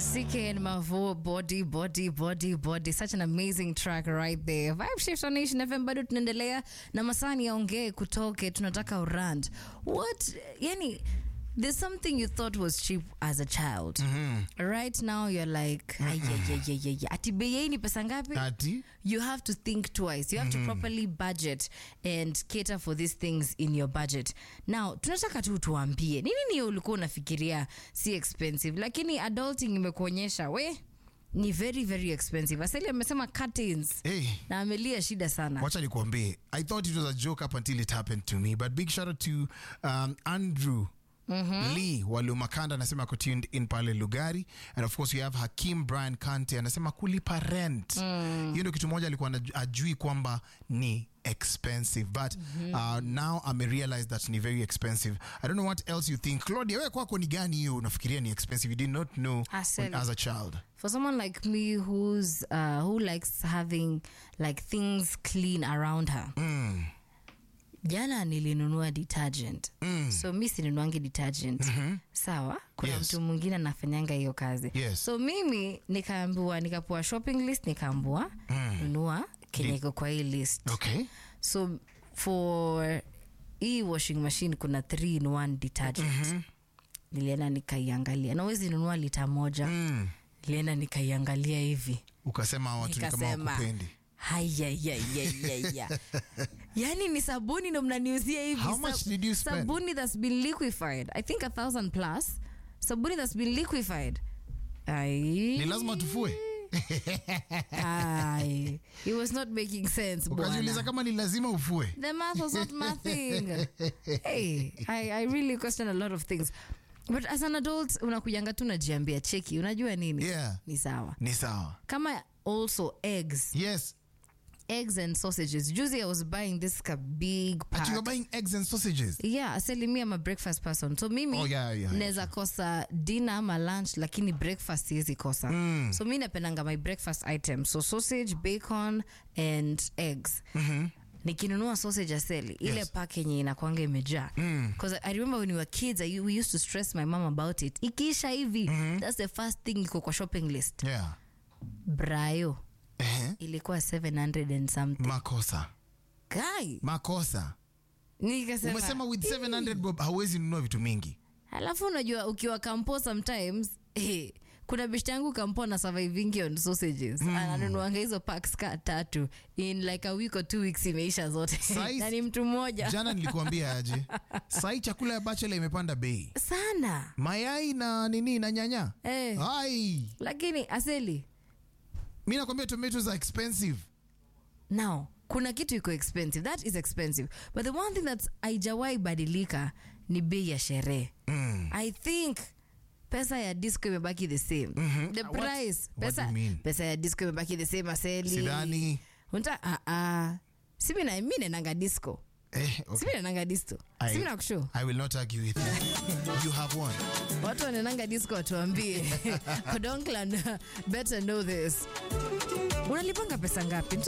CK and Mavo, body, body, body, body. Such an amazing track right there. Vibe Shift on Nation FM bado tunaendelea na masani yaongee kutoke, tunataka urand. What, yani, there's something you thought was cheap as a child. Right now you're like, "Ay, ay, ay, ay, ay, ay." ati bei hii ni pesa ngapi? Ati? you have to think twice. You have to properly budget and cater for these things in your budget. Now, tunataka tu tuambie nini ni ulikuwa unafikiria si expensive, lakini adulting imekuonyesha we ni very very expensive. Asali amesema curtains Hey. na amelia shida sana. wacha nikuambie i thought it was a joke up until it happened to me but big shout out to um, andrew lee walumakanda anasema ako tuned in pale lugari and of course we have hakim brian kante anasema kulipa rent hiyo ndio kitu moja alikuwa anaj- ajui kwamba ni expensive but uh, now amerealize that ni very expensive i don't know what else you think claudia we kwako ni gani hiyo unafikiria ni expensive you did not know when, Asali. as a child For someone like me who's uh, who likes having like things clean around her. mm. jana nilinunua detergent Mm. so mi sinunuangi detergent sawa kuna Yes. mtu mwingine anafanyanga hiyo kazi Yes. so mimi nikaambiwa nikapewa shopping list nikaambiwa nunua kenye Di- iko kwa hii list okay so for hii washing machine kuna 3 in 1 detergent nilienda nikaiangalia nawezi nunua lita moja mm. nilienda nikaiangalia hivi ukasema hawa watu ni kama nikasema wakupendi hayayayayaya yani ni sabuni ndo mnaniuzia hivi How much did you spend? sabuni that's been liquefied i think a thousand plus sabuni that's been liquefied Ai. ni lazima tufue Ai. it was not making sense ukajiuliza bwana. kama ni lazima ufue the math was not mathing hey, I, i really question a lot of things but as an adult unakujanga tu najiambia cheki unajua nini Yeah. ni sawa ni sawa kama also eggs yes eggs and sausages juzi i was buying this ka big but pack you're buying eggs and sausages yeah aseli mi am a breakfast person so mimi Oh, yeah, yeah, naweza kosa dinner ama lunch lakini breakfast siwezi kosa Mm. so mi napendanga my breakfast item so sausage bacon and eggs nikinunua sausage aseli ile Yes. pack yenye inakwanga imejaa Mm. because i remember when we were kids I, we used to stress my mom about it ikiisha hivi that's the first thing iko kwa shopping list yeah brayo eh ilikuwa 700 and something makosa guy makosa nikasema umesema with 700 bob hauwezi nunua vitu mingi alafu unajua ukiwa kampo sometimes eh, kuna beshte yangu kampo na survivingi on sausages mm. ananunuanga hizo packs ka tatu in like a week or two weeks imeisha zote Size- na ni mtu mmoja jana nilikuambia aje sahii chakula ya bachela imepanda bei sana mayai na nini na nyanya eh, ai lakini aseli mi nakwambia tomatoes are expensive now kuna kitu iko expensive that is expensive but the one thing that's aijawai badilika ni bei ya sherehe mm. i think pesa ya disco imebaki the same Mhm. the What- price what pesa, do you mean? pesa ya disco imebaki the same aseli sidhani unta uh, uh, simi na mi nenanga disco eh, okay. simi nenanga disco I- simi nakushu I will not argue with you. You have one. watu wanenanga disco watuambie kodonkland better know this unalipanga pesa ngapi